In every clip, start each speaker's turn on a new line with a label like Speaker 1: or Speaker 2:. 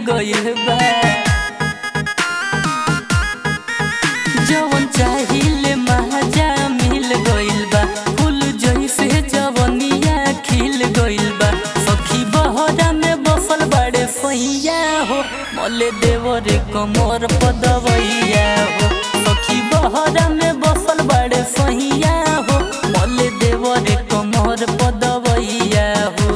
Speaker 1: गइल बा जवन चाहिले महाजा मिल गइल बा फूल जइसे जवनिया खिल गइल बा सखी बहरा में बसल बाड़े सैया हो मले देवरे कमर पदवैया हो सखी बहरा में बसल बाड़े सैया हो मले देवरे कमर पदवैया हो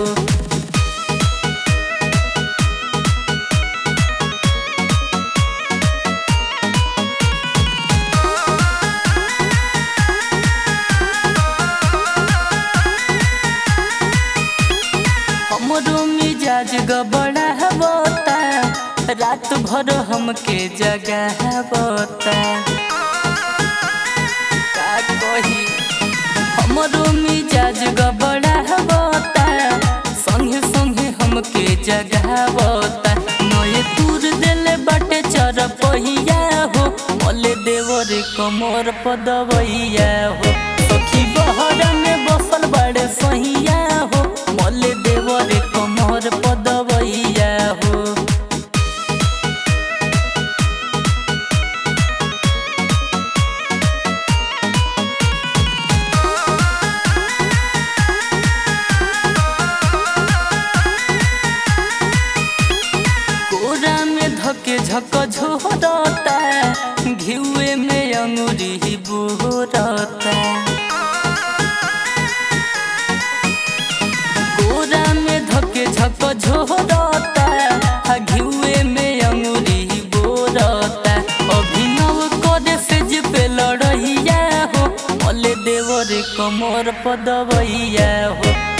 Speaker 1: हमरो मिजाज गबड़ा होता रात भर हमके जगह होता का कही हमरो मिजाज गबड़ा होता संगे संगे हमके जगह होता नए दूर देले बाटे चरपहिया हो मले देवरे कमर पदवैया हो सखी बहरा में बसल बाड़े सहिया हो मले देवरे कमर पदवैया हो कोरा में धके झक झोरता घिउए में अंगुरी बोरता कोरा में धके झक झोरता घिउए में अंगुरी बोरता अभिनव करे से जे पे लड़ैया हो मले देवरे कमर पदवैया हो